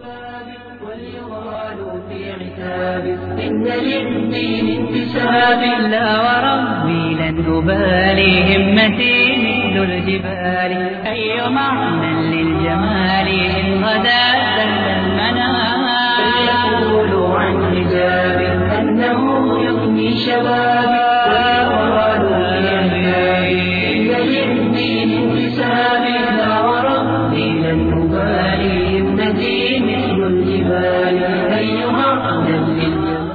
وليغالوا في عتاب إن للدين انتساب لا وربي لن أبالي همتي مثل الجبال أي معنى للجمال إن غدا سل المنام فليقولوا عن حجاب أنه يغني شبابي وليغالوا في عتاب إن للدين انتساب لا وربي لن أبالي همتي مثل الجبال أي معنى للجمال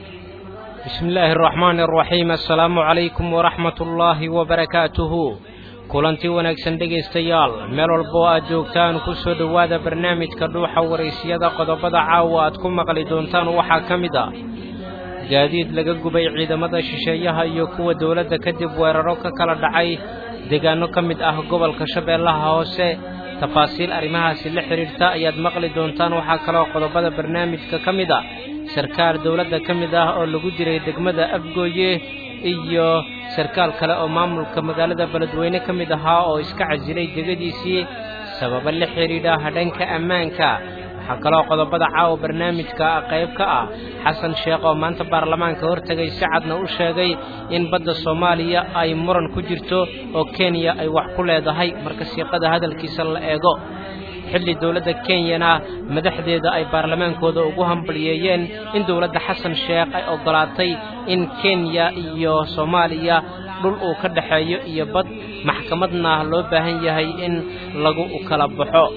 بسم الله الرحمن الرحيم السلaamu calaykum waraxmat ullaahi wabarakaatuhu kulantii wanaagsan dhegaystayaal meel walba oo aad joogtaan ku soo dhowaada barnaamijka dhuuxa waraysiyada qodobada caawa aad ku maqli doontaan waxaa ka mid a gaadiid laga gubay ciidamada shisheeyaha iyo kuwa dowladda kadib weeraro ka kala dhacay deegaanno ka mid ah gobolka shabeellaha hoose tafaasiil arrimahaasi la xidhiirta ayaad maqli doontaan waxaa kaloo qodobada barnaamijka ka mid a sarkaal dowladda ka mid ah oo lagu diray degmada afgooye iyo sarkaal kale oo maamulka magaalada beledweyne ka mid ahaa oo iska casilay degadiisii sababo la xidhiidha dhanka ammaanka waxaa kaloo qodobada caawa barnaamijka qayb ka ah xasan sheekh oo maanta baarlamaanka hortegay si cadna u sheegay in badda soomaaliya ay muran ku jirto oo kenya ay wax ku leedahay marka siiqada hadalkiisa la eego xilli dowladda kenyana madaxdeeda ay baarlamaankooda ugu hambalyeeyeen in dowladda xasan sheekh ay oggolaatay in kenya iyo soomaaliya dhul uu ka dhexeeyo iyo bad maxkamadna loo baahan yahay in lagu kala baxo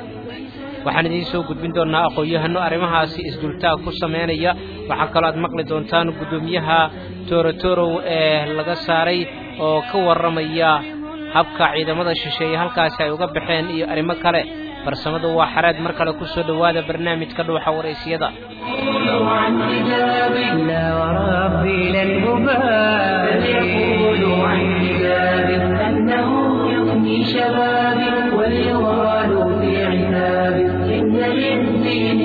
waxaan idiin soo gudbin doonnaa aqoon-yahano arrimahaasi isdultaag ku samaynaya waxaa kaloo aad maqli doontaan guddoomiyaha toorotorow ee laga saaray oo ka warramaya habka ciidamada shisheeye halkaasi ay uga baxeen iyo arrimo kale farsamadu waa xareed mar kale ku soo dhowaada barnaamijka dhuuxa waraysiyada يقولوا عن حجاب لا وربي لن أبالي يقولوا عن حجاب أنه يغني شبابي وليغالوا في عتاب إن للدين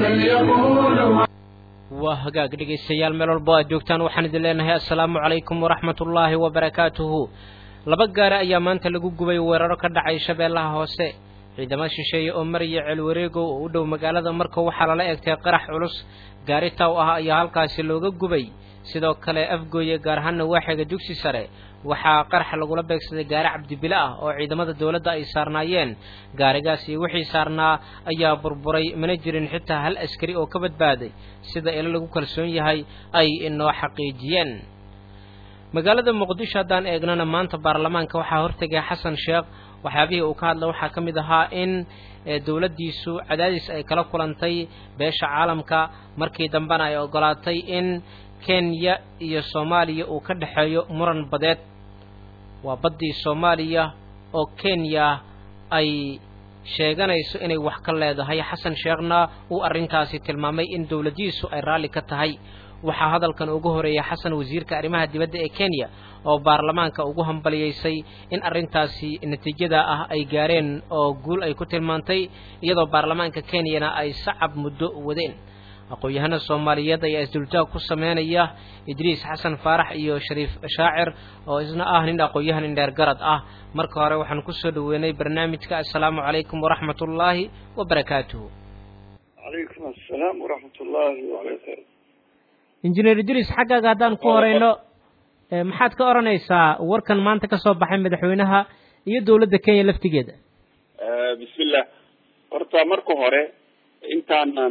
فليقولوا waa hagaag dhegaystayaal meel walbo aad joogtaan waxaan idin leenahay assalaamu calaykum waraxmatullaahi wabarakaatuhu laba gaari ayaa maanta lagu gubay weeraro ka dhacay shabeellaha hoose ciidamo shisheeye oo maraya ceelwareegow oo u dhow magaalada marka waxaa lala egtay qarax culus gaari taw ah ayaa halkaasi looga gubay sidoo kale afgooye gaar ahaanna waaxiga dugsi sare waxaa qarax lagula beegsaday gaari cabdibile ah oo ciidamada dowladda ay saarnaayeen gaarigaas iyo wixii saarnaa ayaa burburay mana jirin xitaa hal askari oo ka badbaaday sida ilo lagu kalsoon yahay ay inoo xaqiijiyeen magaalada muqdisho haddaan eegnana maanta baarlamaanka waxaa hortegay xasan sheekh waxyaabihii uu ka hadla waxaa ka mid ahaa in dowladdiisu cadaadis ay kala kulantay beesha caalamka markii dambena ay oggolaatay in kenya iyo soomaaliya uu ka dhexeeyo muran badeed waa baddii soomaaliya oo kenya ay sheeganayso inay wax ka leedahay xasan sheekhna uu arrintaasi tilmaamay in dowladdiisu ay raalli ka tahay waxaa hadalkan ugu horeeyay xasan wasiirka arrimaha dibadda ee kenya oo baarlamaanka ugu hambaliyeysay in arrintaasi natiijada ah ay gaareen oo guul ay ku tilmaantay iyadoo baarlamaanka kenyana ay sacab muddo wadeen aqoon-yahana soomaaliyeed ayaa isdultaag ku sameynaya idriis xasan faarax iyo shariif shaacir oo isna ah nin aqoon-yahan indheer garad ah marka hore waxaan kusoo dhaweynay barnaamijka assalaamu calaykum waraxmatullaahi wabarakaatuhu calaykum assalaam waraxmatullaahi wabarakaatu injineer idriis xaggaaga haddaan ku horeyno maxaad ka odhanaysaa warkan maanta ka soo baxay madaxweynaha iyo dowladda kenya laftigeeda bismillah horta marka hore intaanan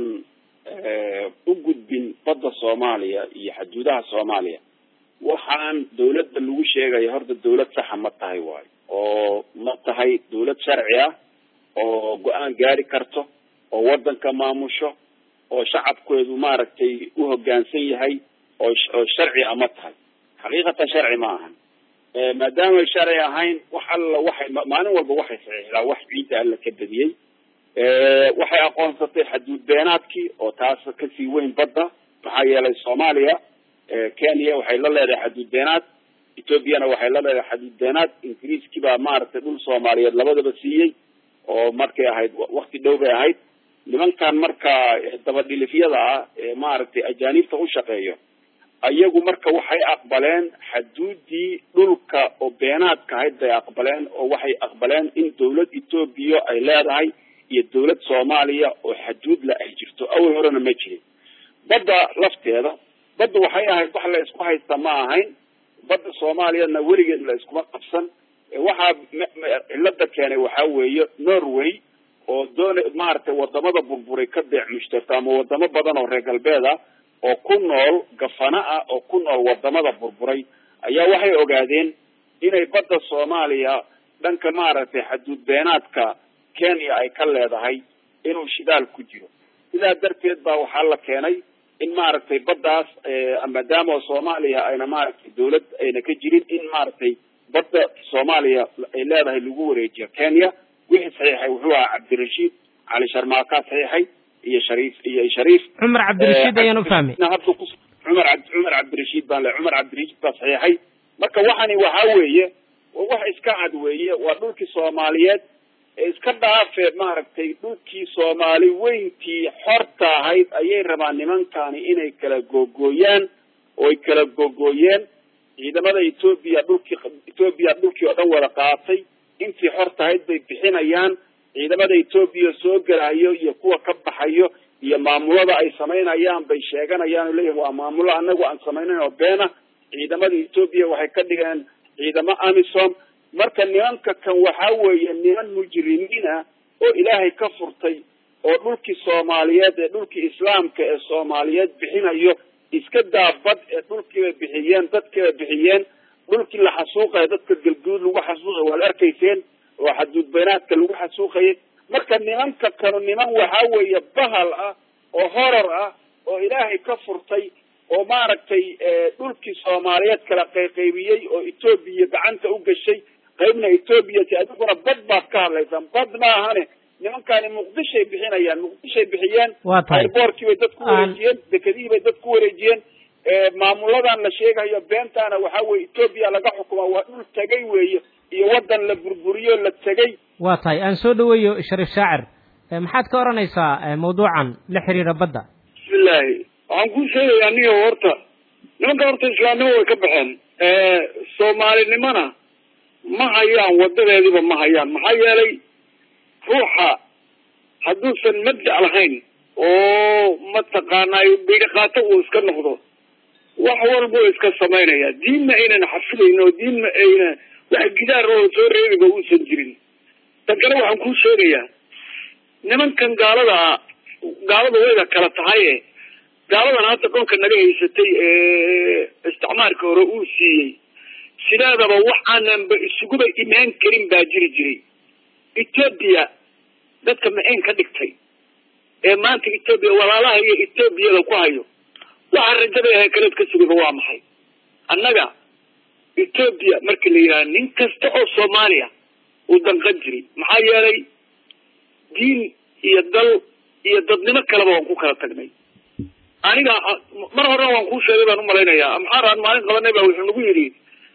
u gudbin badda soomaaliya iyo xaduudaha soomaaliya waxaan dawladda lagu sheegaya horta dawlad saxa ma tahay waayo oo ma tahay dawlad sharci ah oo go-aan gaari karto oo waddanka maamusho oo shacabkeedu maaragtay u hoggaansan yahay oo oo sharci a ma tahay xaqiiqatan sharci ma ahan maadaamay sharci ahayn wax alla waxay maalin walba waxay saxiixdaa wax ciidda alla ka badiyey waxay aqoonsatay xaduud beenaadkii oo taas kasii weyn badda maxaa yeelay soomaaliya kenya waxay la leedahay xaduud beenaad ethoobiana waxay la leedahay xaduud beenaad ingiriiskii baa maaragtay dhul soomaaliyeed labadaba siiyey oo markay ahayd wakti dhow bay ahayd nimankan marka dabadhilifyada ah ee maaragtay ajaanibta u shaqeeyo ayagu marka waxay aqbaleen xaduudii dhulka oo beenaadka ahayd bay aqbaleen oo waxay aqbaleen in dawlad etoobiya ay leedahay iyo dawlad soomaaliya oo xaduudla ay jirto awal horena ma jirin badda lafteeda badda waxay ahayd wax la isku haysta ma ahayn badda soomaaliyana weligeed la iskuma qabsan waxaa cilada keenay waxaa weeye norway oo doona maaragtay wadamada burburay ka beec mushtarta ama wadamo badan oo reer galbeed ah oo ku nool gafana ah oo ku nool wadamada burburay ayaa waxay ogaadeen inay badda soomaaliya dhanka maaragtay xaduud beenaadka kenya ay ka leedahay inuu shidaal ku jiro sidaa darteed baa waxaa la keenay in maaragtay baddaas maadaama soomaaliya ayna maaragtay dawlad ayna ka jirin in maaragtay badda soomaaliya ay leedahay lagu wareejiyo kenya wixii saxiixay wuxuu ahaa cabdirashiid cali sharmaakaa saxiixay iyo shariif iyo shariif cumar cabdirashiid ayaan u fahmay hadda ku cumar ab cumar cabdirashiid baan le cumar cabdirashiid baa saxiixay marka waxani waxaa weeye wax iska cad weeye waa dhulkii soomaaliyeed ee iska dhaafe maaragtay dhulkii soomaali weyntii xorta ahayd ayay rabaan nimankani inay kala googooyaan oo ay kala googooyeen ciidamada etoobiya dhulkii etoobiya dhulkii oo dhan wada qaatay intii xorta ahayd bay bixinayaan ciidamada etoobiya soo gelayo iyo kuwa ka baxayo iyo maamulada ay samaynayaan bay sheeganayaan oo leeyihin waa maamulo anagu aan samaynayn oo beena ciidamada etoobiya waxay ka dhigeen ciidamo amisom marka nimanka kan waxaa weeye niman mujrimiin ah oo ilaahay ka furtay oo dhulkii soomaaliyeed ee dhulkii islaamka ee soomaaliyeed bixinayo iska daabad ee dhulkiibay bixiyeen dadkiibay bixiyeen dhulkii la xasuuqaya dadka galguud lagu xasuuqay waad arkayseen oo xaduud beynaadka lagu xasuuqayay marka nimanka kanu niman waxaa weeye bahal ah oo horor ah oo ilaahay ka furtay oo maaragtay dhulkii soomaaliyeed kala qayqaybiyey oo etoobiya gacanta u gashay qaybna etoobiya ti adiguna bad baad ka hadlaysaan bad maahane nimankani muqdishay bixinayaan muqdishay bixiyeen waa tahay airboortkii bay dad ku wareejiyeen dekedihii bay dad ku wareejiyeen maamuladan la sheegayo beentaana waxaa weye etoobiya laga xukuma waa dhul tegay weeye iyo waddan la burburiyo la tegay waa tahay aan soo dhaweeyo shariif shaacir maxaad ka odhanaysaa mawduucan la xiriira badda bismillahi waxaan kuu sheegayaa niyo horta nimanka horta islaamnimo way ka baxeen soomaalinimona ma hayaan wadadeediba ma hayaan maxaa yeelay ruuxa hadduusan mabda' lahayn oo mataqaanay bidhiqaato uu iska noqdo wax walbuu iska samaynaya diinna aynan xafidayn oo diinna ayna wax gidaar oo soo reebiba uusan jirin tan kale waxaan kuu sheegayaa nimankan gaalada ah gaalada wayda kala tahaye gaaladan hadda dhulka naga haysatay ee isticmaarka hore uu siiyey sideedaba wax aananba isuguba imaan karin baa jiri jiray etoobiya dadka ma-een ka dhigtay ee maanta etoobiya walaalaha iyo etoobiyada ku hayo waxa rajada ahe kaleed ka sugaba waa maxay annaga etoobiya marka la yidhaha nin kasta oo soomaaliya uu danqan jiray maxaa yeelay diin iyo dal iyo dadnimo kaleba waan ku kala tagnay aniga mar horena waan kuu sheegay baan umalaynayaa amxaar aan maalin qabanay baa wuxuu nagu yidhi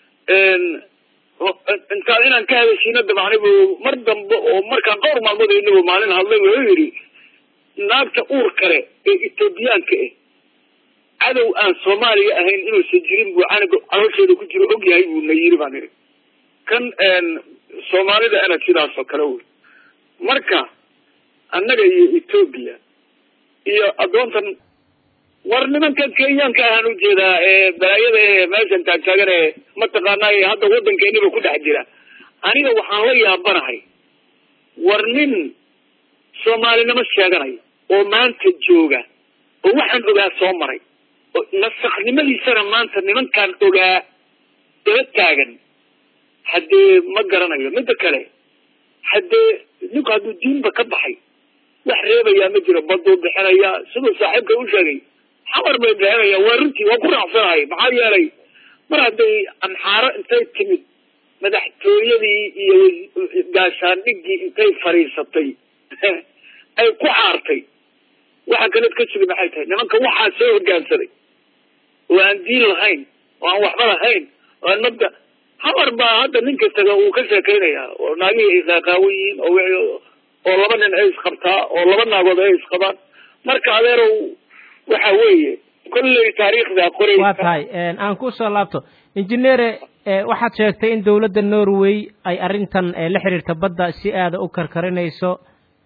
intaa inaan ka hadashiino dabacnibu mar dambe oo markaan dhowr maalmood aynabu maalin hadlay wuxuu yidhi naagta uur kale ee etoobiyaanka ah cadow aan soomaaliya ahayn inuusan jirin buu caniga caloosheeda ku jiro og yahay buu na yiri baan idhi kan soomaalida ana sidaas oo kale wey marka annaga iyo etoobiya iyo addoontan war nimankan kenyaanka ahaan ujeedaa ee balaayada ee meeshan taagtaagan ee mataqaanaa hadda waddankeeniba ku dhex jira aniga waxaan la yaabanahay war nin soomaalinimo sheeganayo oo maanta jooga oo waxaan ogaa soo maray oo nasaknimadiisana maanta nimankaan ogaa daba taagan haddee ma garanayo midda kale haddee ninku hadduu diinba ka baxay wax reebayaa ma jiro baduu bixinaya siduu saaxiibka u sheegay xamar bay bixinayaan waa runtii waa ku raacsanahay maxaa yeelay mar hadday amxaaro intay timid madaxtooyadii iyo gaashaandhigii intay fadhiisatay ay ku caartay waxa kaleed ka sugi maxay tahay nimanka waxaa soo hogaansaday oo aan diin lahayn oo aan waxba lahayn oo aan mabda xamar baa hadda nin kastaga uu ka sheekaynaya oo naagihii ay qaaqaawan yihiin oo oo laba nin ay isqabtaa oo laba naagood ay isqabaan marka adeerow waxa weeye kolley taariikhda qoray waa tahay aan ku soo laabto injineere waxaad sheegtay in dowladda norway ay arrintan la xiriirta badda si aada u karkarinayso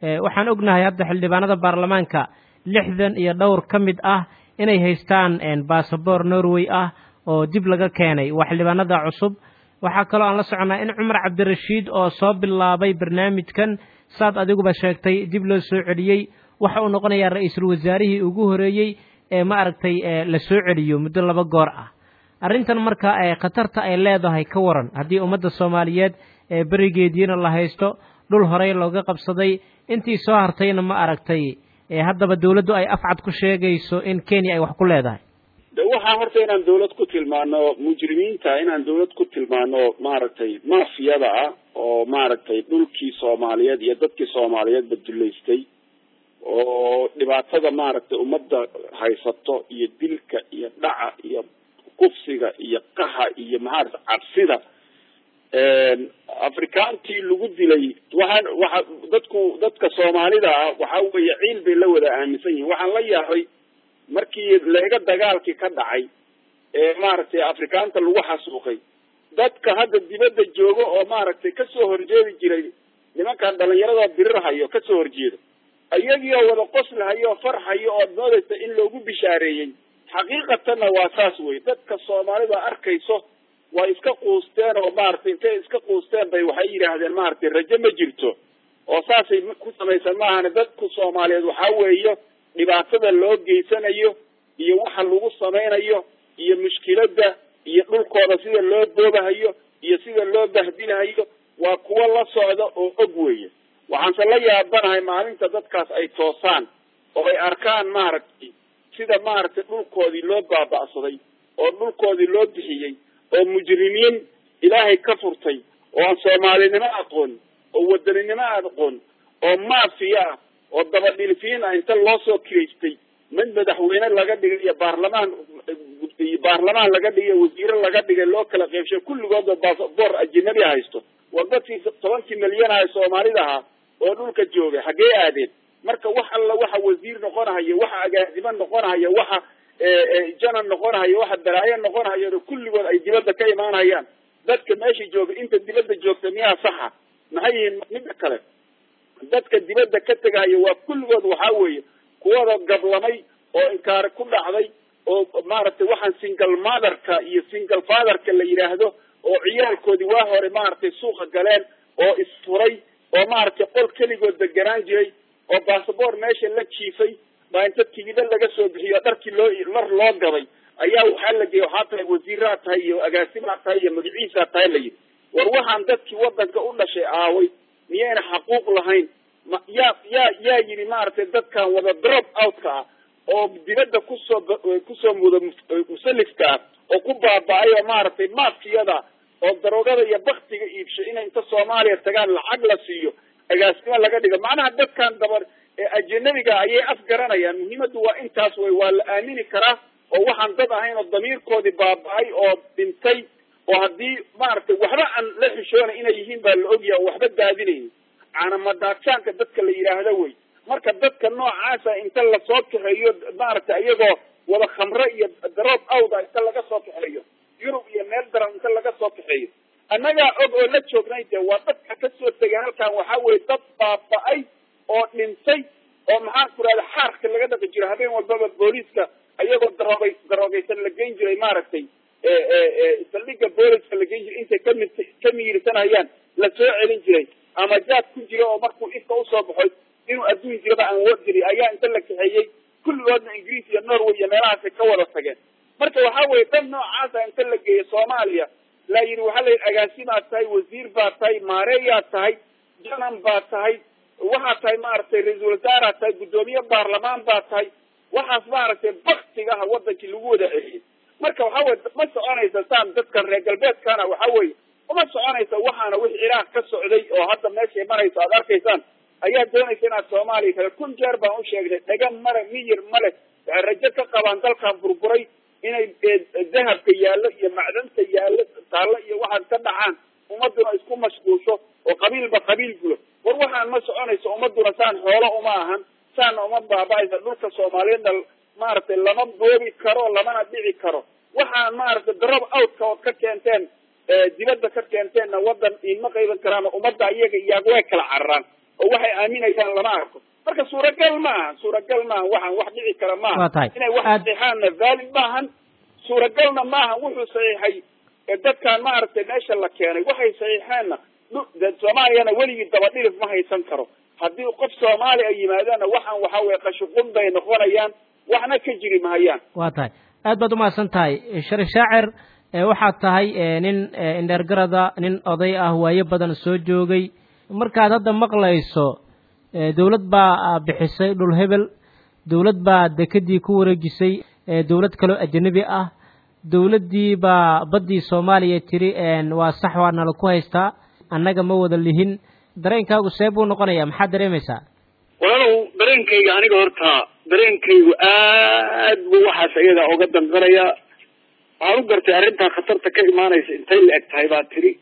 waxaan ognahay hadda xildhibaanada baarlamaanka lixdan iyo dhowr ka mid ah inay haystaan basaboor norway ah oo dib laga keenay waa xildhibaanada cusub waxaa kaloo aan la soconaa in cumar cabdirashiid oo soo bilaabay barnaamijkan saad adiguba sheegtay dib loo soo celiyey waxa uu noqonayaa ra-iisul wasaarihii ugu horeeyey ee ma aragtay la soo celiyo muddo laba goor ah arrintan marka khatarta ay leedahay ka waran haddii ummadda soomaaliyeed ee berigeediina la haysto dhul horey looga qabsaday intii soo hartayna ma aragtay haddaba dawladdu ay afcad ku sheegayso in kenya ay wax ku leedahay de waxaa horta inaan dawlad ku tilmaano mujrimiinta inaan dawlad ku tilmaano maaragtay mafiyada ah oo maaragtay dhulkii soomaaliyeed iyo dadkii soomaaliyeedba dullaystay oo dhibaatada maaragtay ummadda haysato iyo dilka iyo dhaca iyo kufsiga iyo qaha iyo maarata cabsida afrikaantii lagu dilay waxaan waxa dadku dadka soomaalida ah waxa weeye ciil bay la wada aaminsan yihiin waxaan la yaabay markii leega dagaalkii ka dhacay ee maaragtay afrikaanta lagu xasuuqay dadka hadda dibadda jooga oo maaragtay kasoo horjeedi jiray nimankan dhalinyarada birirhayo kasoo horjeeda iyagii oo wada qoslahayo oo farxayo ood moodaysa in loogu bishaareeyey xaqiiqatanna waa saas wey dadka soomaalida arkayso way iska quusteen oo maaragtay intay iska quusteen bay waxay yidhaahdeen maaragtay rajo ma jirto oo saasay ku samaysan maahane dadku soomaaliyeed waxaa weeye dhibaatada loo geysanayo iyo waxa lagu samaynayo iyo mushkiladda iyo dhulkooda sida loo boobahayo iyo sida loo bahdinahayo waa kuwo la socda oo og weeye waxaanse la yaabanahay maalinta dadkaas ay toosaan oo ay arkaan maaragtay sida maaragtay dhulkoodii loo baaba'saday oo dhulkoodii loo bixiyey oo mujrimiin ilaahay ka furtay oo aan soomaalinimo aqoon oo wadaninimo aqoon oo maafiya ah oo dabadhilfiin ah inta loo soo kiraystay mid madaxweyne laga dhigay iyo baarlamaan iyo baarlamaan laga dhigay wasiire laga dhigay loo kala qeybshay kulligoodba basaboor ajinabi haysto war dadkii tobankii milyan ah ee soomaalida ahaa oo dhulka joogay xaggee aadeen marka wax alla waxa wasiir noqonahayo waxa agaasimo noqonahayo waxa janan noqonahayo waxa balaayo noqonahayo kulligood ay dibadda ka imaanayaan dadka meesha jooga inta dibadda joogta miyaa saxa maxay yihiin midda kale dadka dibadda ka tegahayo waa kulligood waxaa weeye kuwada gablamay oo inkaari ku dhacday oo maaragtay waxaan single motherka iyo single fatherka la yidhaahdo oo ciyaalkoodii waa hore maaragtay suuqa galeen oo isfuray oo maaragtay qol keligood deganaan jiray oo basaboor meesha la jiifay baa inta tigida laga soo bixiyo dharkii loo lar loo gaday ayaa waxaa la geeyay waxaa tahay wasiiraa tahay iyo agaasimaa tahay iyo magaciisaa tahay la yidhi war waxaan dadkii wadanka u dhashay aaway miyayna xaquuq lahayn ma yaa yaa yaa yidhi maaragtay dadkan wada drop outka ah oo dibadda kusoo kusoo muda musalifka ah oo ku baaba-ay oo maaragtay maafkiyada oo daroogada iyo baktiga iibshay inay inta soomaaliya tagaan lacag la siiyo agaasimo laga dhigo macnaha dadkan dabar ajanabiga ayay afgaranayaan muhiimaddu waa intaas wey waa la aamini karaa oo waxaan dad ahayn oo damiirkoodii baaba-ay oo dhintay oo haddii maaragtay waxba aan la xishoonay inay yihiin baa la ogyaha oo waxba daadinaynin caanamadaajaanka dadka la yidhaahdo wey marka dadka noocaasa inta lasoo kaxeeyo maaragtay iyagoo wada khamre iyo daroob awda inta laga soo kaxeeyo yurub iyo meel daran inta laga soo kaxeeyo annagaa og oo la joognay dee waa dadka kasoo tegay halkan waxaa weye dad baaba-ay oo dhintay oo maxaan ku rahda xaarka laga dhaqi jiro habeen walbaba booliiska ayagoo darooga daroogaysan la geyn jiray maaragtay saldhiga booliska la geyn jiray intay kami ka miirsanayaan la soo celin jiray ama jaad ku jira oo markuu ifka usoo baxoy inuu adduun jiraba aan wor jiray ayaa inta la kaxeeyey kulligoodna ingiriis iyo norway iyo meelahaasay ka wada tageen marka waxaa weye dad noocaasa inta la geeyo soomaaliya la yidhi waxaa la yidhi agaasimaad tahay wasiir baad tahay maareeyaad tahay janan baad tahay waxaad tahay maaragtay ra-iisul wasaaraad tahay guddoomiye baarlamaan baad tahay waxaas maaragtay baktigaha wadankii lagu wada celiyey marka waxaa weye ma soconaysa saan dadkan reer galbeedkana waxaa weeye uma soconaysa waxaana wix ciraaq ka socday oo hadda meeshay marayso aad arkaysaan ayaa doonaysa inaad soomaaliya kale kun jeer baan u sheegnay dhaga male miyir male waxay rajo ka qabaan dalkan burburay inay dahabka yaallo iyo macdanta yaallo taallo iyo waxaad ka dhacaan ummaduna isku mashquulsho oo qabiilba qabiil gulo war waxaan ma soconayso ummaduna saan xoolo uma ahan saana uma baaba-aysa dhulka soomaaliyeedna maaragtay lama boobi karo lamana dhici karo waxaan maaragtay darab outka ood ka keenteen dibadda ka keenteenna wadan iinma qayban karaan ummadda iyaga iyaag way kala cararaan oo waxay aaminayaan lama arko marka suuragal maaha suuragal maaha waxaan wax dhici kara maaha Waa tahay. inay wax Aad- saxiixaanna valid maahan suuragalna maaha wuxuu saxiixay ee dadkan maaragtay meesha la keenay waxay saxiixeenna dhu- dee soomaaliyana weligii dabadhilif ma haysan karo haddii qof soomaali ay yimaadaanna waxaan waxa weye qashuqun bay noqonayaan waxna ka jiri mahayaan waa tahay aad baad umahadsan tahay sharif shaacir ee waxaad tahay ee, nin ee, indheergarada nin oday ah waayo badan soo joogay markaad hadda maqlayso ee, dowlad baa ah, bixisay dhul hebel dowlad baa dekedii ku wareejisay ee, dowlad kaloo ajanabi ah dowladdii baa baddii soomaaliya tiri een, waa sax waa nala ku haystaa annaga ma wada lihin dareenkaagu see buu noqonayaa maxaad dareemaysaa walaalow dareenkayga aniga horta dareenkaygu aad buu waxaas ayaga uga danqanayaa waxaan u gartay arrintaa khatarta ka imaanaysa intay la eg tahay baa tiri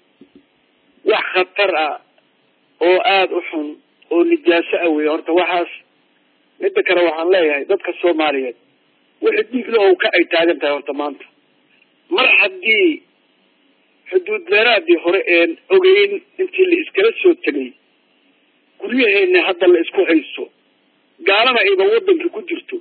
wax khatar ah oo aada u xun oo nijaaso ah wey horta waxaas midda kale waxaan leeyahay dadka soomaaliyeed wixii dhiigla oo ka ay taagan tahay horta maanta mar haddii xuduud beeraadii hore een ogeyn intii la iskala soo tegay guryaheena hadda la isku haysto gaalana ayba waddanka ku jirto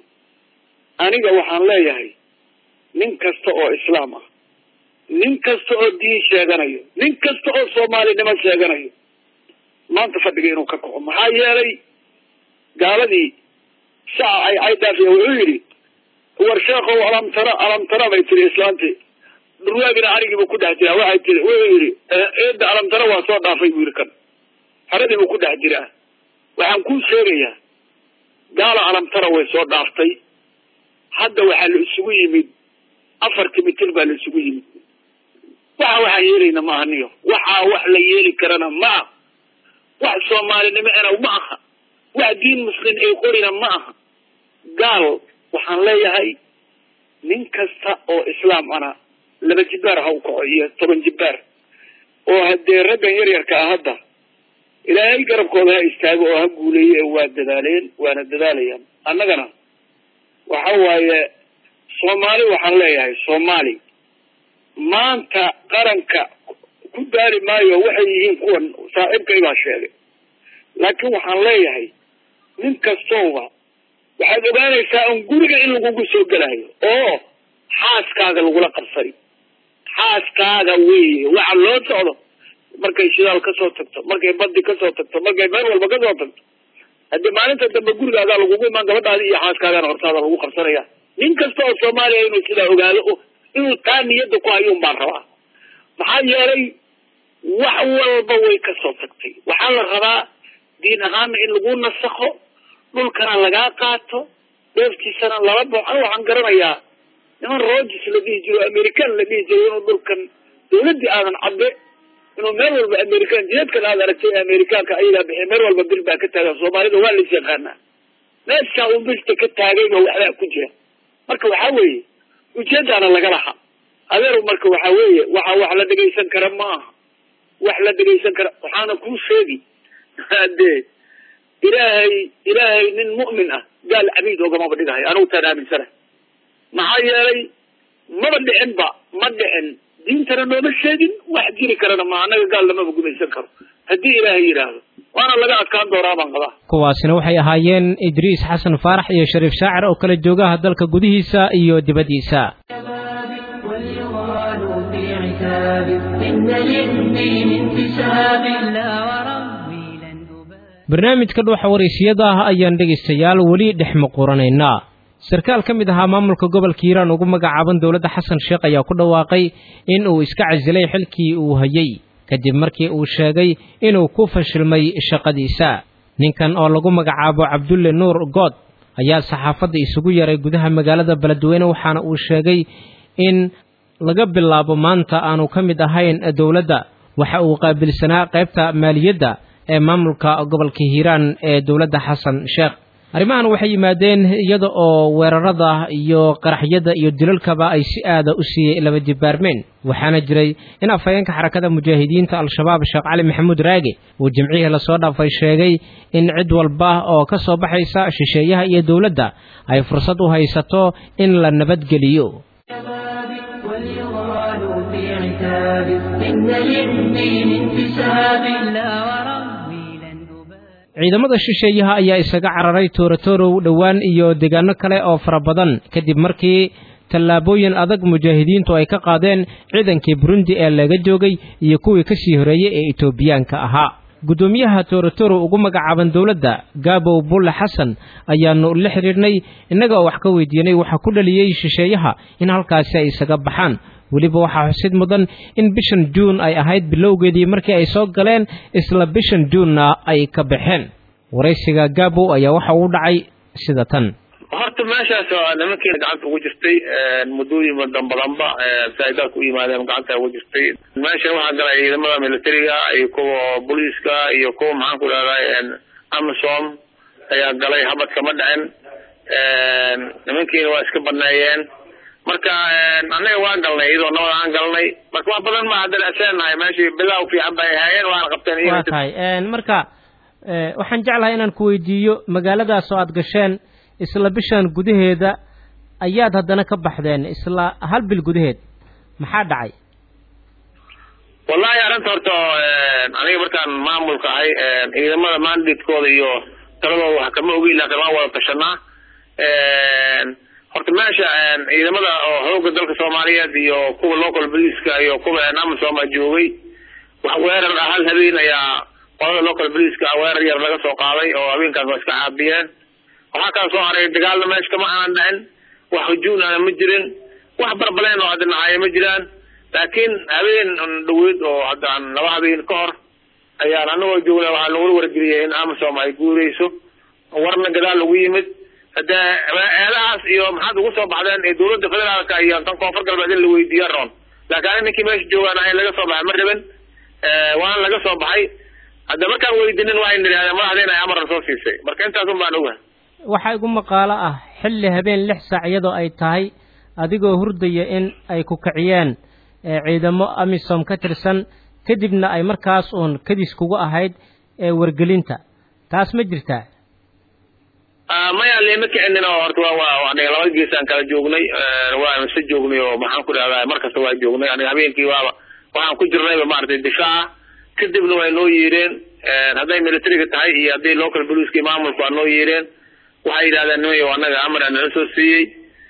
aniga waxaan leeyahay nin kasta oo islaam ah nin kasta oo diin sheeganayo nin kasta oo soomaalinimo sheeganayo maanta fadhiga inuu ka kaco maxaa yeelay gaaladii shaca ay caydaafiya wuxuu yidhi war sheekow alamtara alamtara bay tiri islaantii dhurwaagina arigiibu ku dhex jiraa waxay tiri wuxuu yidhi eedda alamtara waa soo dhaafay buu yidhi kan haradii buu ku dhex jiraa waxaan kuu sheegayaa gaala alamtara way soo dhaaftay hadda waxaa la isugu yimid afarti mitir baa la isugu yimid waxa waxaan yeelayna ma ahaniyo waxaa wax la yeeli karana ma aha wax soomaalinimo ena ma aha wax diin muslim ay qorina ma aha gaal waxaan leeyahay nin kasta oo islaam ana laba jibbaar ha u kaco iyo toban jibbaar oo haddee raggan yaryarka ah hadda ilaahay garabkooda ha istaago oo ha guuleeye ee waa dadaaleen waana dadaalayaan annagana waxa waaye soomaali waxaan leeyahay soomaali maanta qaranka ku daari maayo waxay yihiin kuwan saaxiibkay baa sheegay laakiin waxaan leeyahay nin kastooba waxaad ogaanaysaa un guriga in lagugu soo gelayo oo xaaskaaga lagula qabsani xaaskaaga weeye waxa loo socdo markay shidaal kasoo tagto markay badi kasoo tagto markay meel walba kasoo tagto haddii maalinta dambe gurigaagaa lagugu imaan gabadhaadi iyo xaaskaagana hortaada lagu qabsanaya nin kasta oo soomaaliya inuu sidaa ogaado o inuu taa niyadda ku hayo un baan rabaa maxaa yeelay wax walba way kasoo tagtay waxaa la rabaa diin ahaana in lagu nasakho dhulkana lagaa qaato dheeftiisana lala bao aniga waxaan garanayaa niman rogers la dhihi jiro american la dhihi jiro inuu dhulkan dawladdii aadan cadde inuu meel walba american jidadkan aad aragtay amerikaanka ayagaa bixiy meel walba bil baa ka taagan soomaalida waa lais yaqaanaa meeshaa uu birta ka taagayba waxbaa ku jira marka waxaa weeye ujeedaana laga laha adeer marka waxaa weeye waxa wax la dhegaysan kara ma aha wax la dhegaysan kara waxaana kuu sheegi dee ilaahay ilaahay nin mu'min ah gaal cabiid ogamaba dhigahay anigu taan aaminsana maxaa yeelay maba dhicin ba ma dhicin diintana nooma sheegin wax jiri karana ma annaga gaal lamaba gumaysan karo haddii ilaahay yidhaahdo waana laga adkaan doonaa baan qabaa kuwaasina waxay ahaayeen idriis xasan faarax iyo shariif shaacir oo kala joogaha dalka gudihiisa iyo dibaddiisa واليغال في عتاب إن للدين انتساب لا وربي لن أبالي barnaamijka dhuuxa waraysiyada ah ayaan dhegaystayaal weli dhex muquranaynaa sarkaal ka mid ahaa maamulka gobolka hiiraan ugu magacaaban dowladda xasan sheekh ayaa ku dhawaaqay in uu iska casilay xilkii uu hayay kadib markii uu sheegay inuu ku fashilmay shaqadiisa ninkan oo lagu magacaabo cabdulle nuur good ayaa saxaafadda isugu yaray gudaha magaalada beledweyne waxaana uu sheegay in laga bilaabo maanta aanu ka mid ahayn dowladda waxa uu qaabilsanaa qaybta maaliyadda ee maamulka gobolka hiiraan ee dowladda xasan sheekh arrimahan waxay yimaadeen iyada oo weerarada iyo qaraxyada iyo dilalkaba ay si aada u siiyey laba jibaarmeen waxaana jiray in afhayeenka xarakada mujaahidiinta al-shabaab sheekh cali maxamuud raage uu jimcihii lasoo dhaafay sheegay in cid walba oo ka soo baxaysa shisheeyaha iyo dowladda ay fursad u haysato in la nabadgeliyo واليغال في عتاب إن للدين انتساب لا وربي لن أبالي ciidamada shisheeyaha ayaa isaga cararay toorotorow dhowaan iyo deegaano kale oo fara badan kadib markii tallaabooyin adag mujaahidiintu ay ka qaadeen ciidankii burundi ee laga joogay iyo kuwii ka sii horeeyey ee etoobiyaanka ahaa guddoomiyaha toorotoro ugu magacaaban dowladda gaabow bulle xasan ayaanu la xidhiidhnay innaga oo wax ka weydiinay waxaa ku dhaliyey shisheeyaha in halkaasi ay isaga baxaan weliba waxaa xusid mudan in bishan juun ay ahayd bilowgeedii markii ay soo galeen isla bishan juunna ay ka baxeen waraysiga gaabow ayaa waxa uu dhacay sida tan horta meeshaas waa nimankiina gacanta ugu jirtay muddooyin badan badanba saaidaalka u yimaadeen gacanta ugu jirtay meeshan waxaa galay ciidamada militariga iyo kuwa booliiska iyo kuwa maxaan ku idhahdaa amisom ayaa galay habad kama dhicin nimankiina waa iska baneeyeen marka annaga waa galnay iyadoo nabad aan galnay marka wax badan ma haddana aseenahay meeshii bilow fiican bay ahaayeen waana qabteen waa tahay marka waxaan jeclahay inaan ku weydiiyo magaaladaas oo aad gasheen isla bishan gudaheeda ayaad haddana ka baxdeen isla hal bil gudaheed maxaa dhacay wallahi arrinta horta aniga markaan maamulka ahay ciidamada mandatekooda iyo taladooda wax kama ogeyn laakiin waan wada tashanaa horta meesha ciidamada oo xooga dalka soomaaliyeed iyo kuwa local policeska iyo kuwa amisom a joogay wax weerar ah hal habeen ayaa qolada local policeska weerar yar laga soo qaaday oo habeenkaas waa iska caabiyeen waxaa kala soo haray dagaalna meesha kama aanan dhicin wax hujuun ana ma jirin wax barbaleen oo hadda nacaye ma jiraan laakiin habeen dhaweyd oo haddaan laba habeen ka hor ayaan anagoo joogna waxaa nagula wargeliyay in amisom ay guureyso warna gadaal lagu yimid hadee eedahaas iyo maxaad ugu soo baxdeen ee dowladda federaalka iyo tan koonfur galbeed in la weydiiya roon laakiin ani ninkii meesha joogaan ahayn laga soo baxay ma rabin waana laga soo baxay hadda markaan weydinin waxay nidhahdeen madaxdeena ay amar soo siisay marka intaasun baan ogahay waxaa igu maqaalo ah xilli habeen lix saac iyadoo ay tahay adigoo hurdaya in ay ku kiciyeen ciidamo amisom ka tirsan kadibna ay markaas uun kadis kugu ahayd wargelinta taas ma jirtaa maya lema kicinin oo horta wa wa aniga laba geesaan kala joognay waa mise joognay oo maxaan ku dhahdaa markasta waa joognay aniga habeenkii waaba waxaan ku jirnayba maaragtay difaaca kadibna way noo yeedheen hadday militariga tahay iyo hadday local police maamulku waa noo yeedheen waxay yidhahdeen nimayo annaga amar aan nala soo siiyey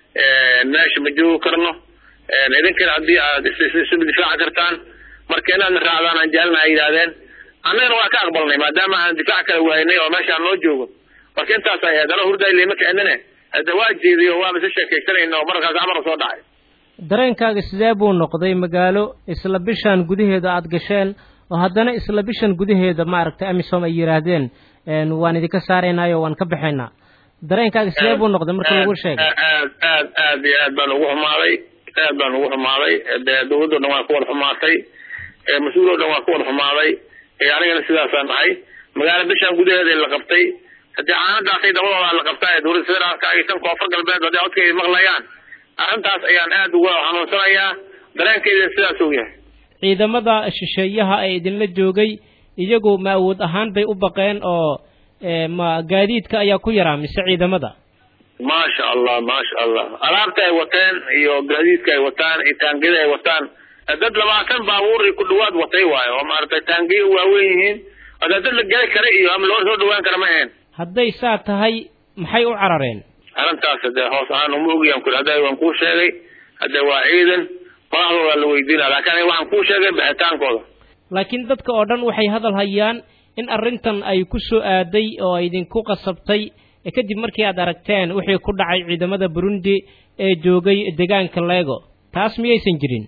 meesha ma joogi karno idinkana haddii aad isba difaaci kartaan marka inaadna raacdaan aan jaalna ay yidhahdeen annagana waa ka aqbalnay maadaama aan difaac kala wahaynay oo meesha aan noo joogo marka intaas ay ahayd ana hurday lema kicinine hadda waa jeediyo waaba isa sheekaysanayna oo markaas amar soo dhacay dareenkaaga sidee buu noqday magaalo isla bishan gudaheeda aad gasheen oo haddana isla bishan gudaheeda maaragtay amisom ay yidhaahdeen waan idinka saaraynaayo waan ka baxaynaa dareenkaaga sidee buu noqday marka lagu sheegay aad aad aad iyo aad baan ugu xumaaday aad baan ugu xumaaday dee dawladdo dhan waa ku wada xumaatay mas-uul oo dhan waa ku wada xumaaday anigana sidaasaan nahay magaalo bishan gudaheeda la qabtay haddii caanadaasay dabadooda la qabtaa ee dowladda federaalka iyo tan koonfur galbeed hadday codkayda maqlayaan arrintaas ayaan aad uga xanuunsanayaa dareenkayda sidaas uu yahay ciidamada shisheeyaha ee idinla joogay iyagu ma awood ahaan bay u baqeen oo ma gaadiidka ayaa ku yaraa mise ciidamada maasha allah maasha allah alaabta ay wateen iyo gaadiidka ay wataan iyo taangiyada ay wataan dad labaatan baabuur iyo ku dhawaad watay waayo oo maaragtay taangiya waaweyn yihiin ada dad la geli kara iyo ama loo soo dhawaan kara ma ahayn hadday saa tahay maxay u carareen arrintaas hadee hoos ahaan uma ogayaan ku hadda waan kuu sheegay hadde waa ciidan madaxdooda la weydiina laakiin aniga waxaan kuu sheegay bixitaankooda laakiin dadka oo dhan waxay hadal hayaan in arrintan ay ku soo aaday oo idinku qasabtay kadib markii aad aragteen wixii ku dhacay ciidamada burundi ee joogay deegaanka lego taas miyaysan jirin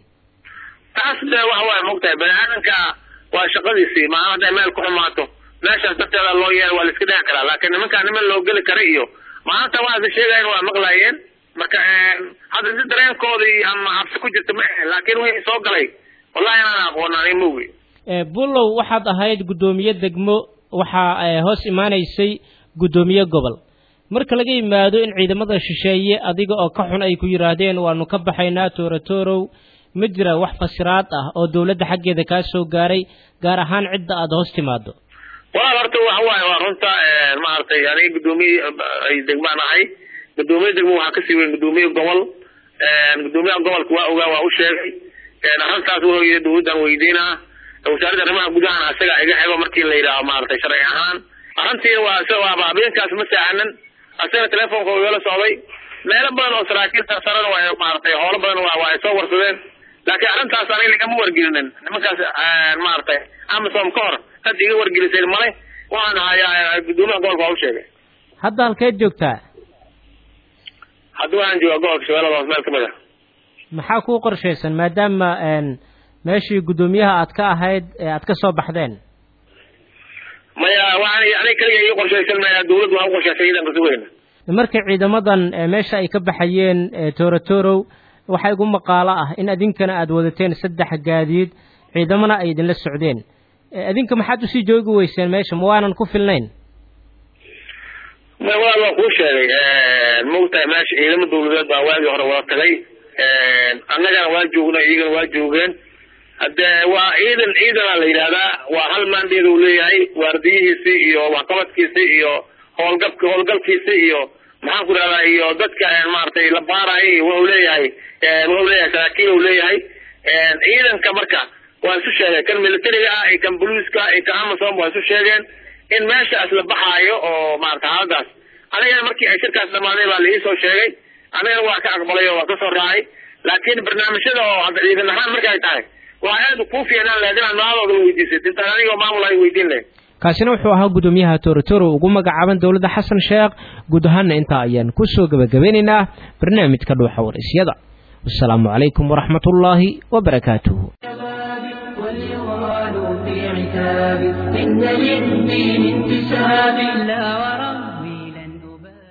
taas de waxa waaye mogtahay bani aadamka waa shaqadiisii maa hadday meel ku xumaato meeshaas darteeda loo yeela waa la iska dhexi karaa laakiin nimankaa niman loo geli kara iyo maanta waasa sheegayen waa maqlaayeen marka hadda si dareenkoodii ama cabsi ku jirta ma ahayn laakiin wixii soo galay wallahi inaan aqoon ani mogi bulow waxaad ahayd guddoomiye degmo waxaa hoos imaanaysay guddoomiye gobol marka laga yimaado in ciidamada shisheeye adiga oo ka xun ay ku yidhaahdeen waanu ka baxaynaa toorotorow ma jira wax fasiraad ah oo dowladda xaggeeda kaa soo gaaray gaar ahaan cidda aada hoos timaado walaal horta waxa waaye waa runta maaragtay aniga guddoomiye ay degmaan ahay guddoomiye degmo waxaa kasii weyn guddoomiye gobol guddoomiyaha gobolka waa ogaa waa u sheegay arrintaas wuxuu yidhi dowladdan weydiinaa wasaaradda arrimaha gudahana asaga iga xego markii la yidhaaho maaragtay sharci ahaan ahantiina waa is waaba habeenkaas ma saacanan asaga telefonka uu igala socday meelo badan oo saraakiil sarsarana waa maaragtay howlo badan waa waa ay soo warsadeen laakiin arrintaas aniga ligama wargelinin nimankaas maaragtay amasom ka hor had iga wargeliseen male waxaan ahayaa guddoomiyaha gobolka waa u sheegay hadda halkeed joogtaa hadda waxaan joogaa gobolka shabeellada hoos meel kamid ah maxaa kuu qorshaysan maadaama meeshii guddoomiyaha aad ka ahayd ee aad ka soo baxdeen maya waxaan aniga kaliga ii qorshaysan maya dawladdu waa u qorshaysay ciidanka sugayna markii ciidamadan meesha ay ka baxayeen toorotorow waxaa igu maqaalo ah in adinkana aad wadateen saddex gaadiid ciidamana ay idinla socdeen adinka maxaad usii joogi weyseen meesha ma waanan ku filnayn may walaal waan kuu sheegay maogtahay meesha ciidamo dawladeed baa waagii hore wada tagay annagana waa joognay iyagana waa joogeen hadde waa ciidan ciidana la yidhahdaa waa hal maandeed uu leeyahay waardiyihiisi iyo waxqabadkiisi iyo howlgabk howlgalkiisi iyo maxaan ku dhahdaa iyo dadka maaragtay la baarayo wuxuu leeyahay wuxuu leeyahay saraakiil uu leeyahay ciidanka marka waa isu sheegay kan militariga ah iyo kan boliiska iyo kan amasom waa isu sheegeen in meeshaas la baxaayo oo maarata xaaladaas anigana markii ay shirkaas dhamaaday baa laiisoo sheegay anigana waa ka aqbalay oo waa kasoo raacay laakiin barnaamijyada oo hadda ciidan ahaan markay tahay waa aad kuu fiicnaan lahayd inaad maadooda weydiisad intaan anigoo maamul ay weydiin lahayd kaasina wuxuu ahaa guddoomiyaha torotoro ugu magacaaban dowladda xasan sheekh guud ahaana intaa ayaan kusoo gebagabeynaynaa barnaamijka dhuuxa waraysyada wasalaamu calaykum waraxmat ullaahi wabarakaatuhu واليغال في عتاب إن للدين انتساب لا ورا